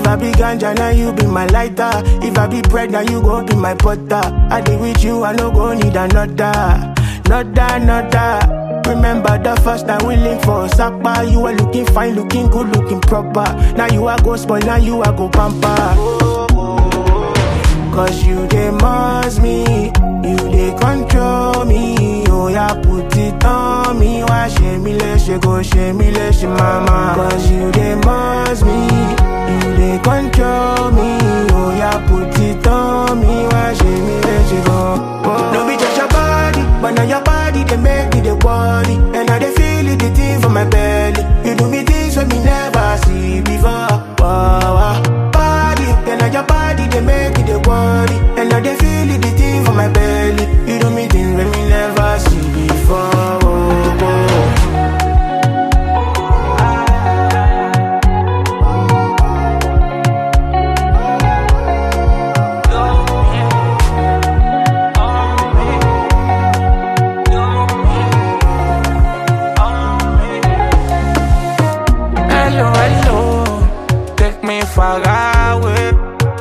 I be ganja, now you be my lighter. If I be bread, now you go be my butter. I dey with you, I no go need another. Nother, another. Remember the first time we linked for Sapa. You were looking fine, looking good, looking proper. Now you are go spoil, now you are go pamper. Cause you dey must me, you dey control me. Oh yeah, put it on me. Why shame me, let you go, shame me, let you mama. Cause you dey must me, you dey control me. Oh yeah, put it on me. Why shame me, let you go. Oh. No be just your body, but now your body they make me the worry. And I dey feel it, the thing for my belly. You do me things when me never see before. Wow, wow. Body, then now your body they make me the worry. And I dey feel it, the thing for my belly. You do me things when me never see before. Oh, oh. Hello, hello, take me far away.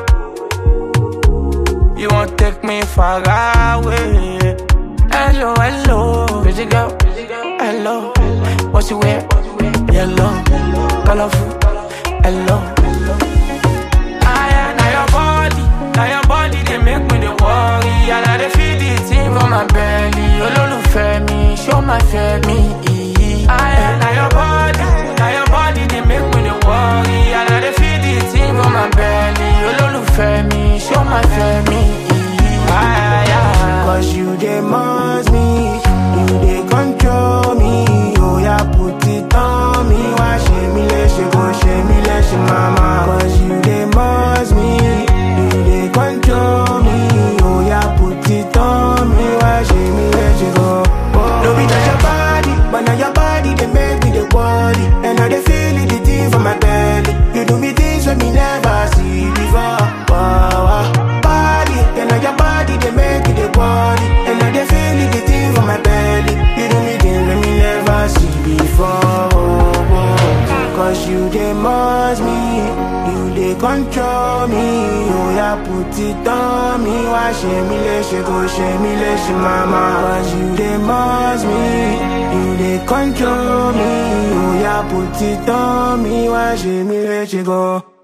You won't take me far away. Hello, hello, busy girl, hello. What you wear? Yellow, colorful, hello. Ah, yeah, now your body, now your body, they make me the worry. And I dey feel the thing for my belly. Olólùfẹ́ mi, show my family. Ah, yeah, now your body, now your body, they make me the worry. And I dey feel the thing for my belly. Olólùfẹ́ mi, show my family. Ah, yeah. Cause you dey must me, you dey control me. Oh yeah, put it on me. Why shame me, let you go, shame me, let you mama. Cause you dey must me, you dey control me. Oh yeah, put it on me. Why shame me, let you go. Oh. No be just your body, but now your body they make me the worry. And I dey feel it, the thing for my belly. You do me things when me never see before. Wow, wow. Body, then now your body they make me the worry. And I dey feel it, the thing for my belly. You do me things when me never see before. Oh, oh. Cause you dey must me, you dey control me. Oh yeah, put it on me. Why shame me, let you go, shame me, let you mama. Cause you dey must me, you dey control me. Oh yeah, put it on me. Why shame me, let you go.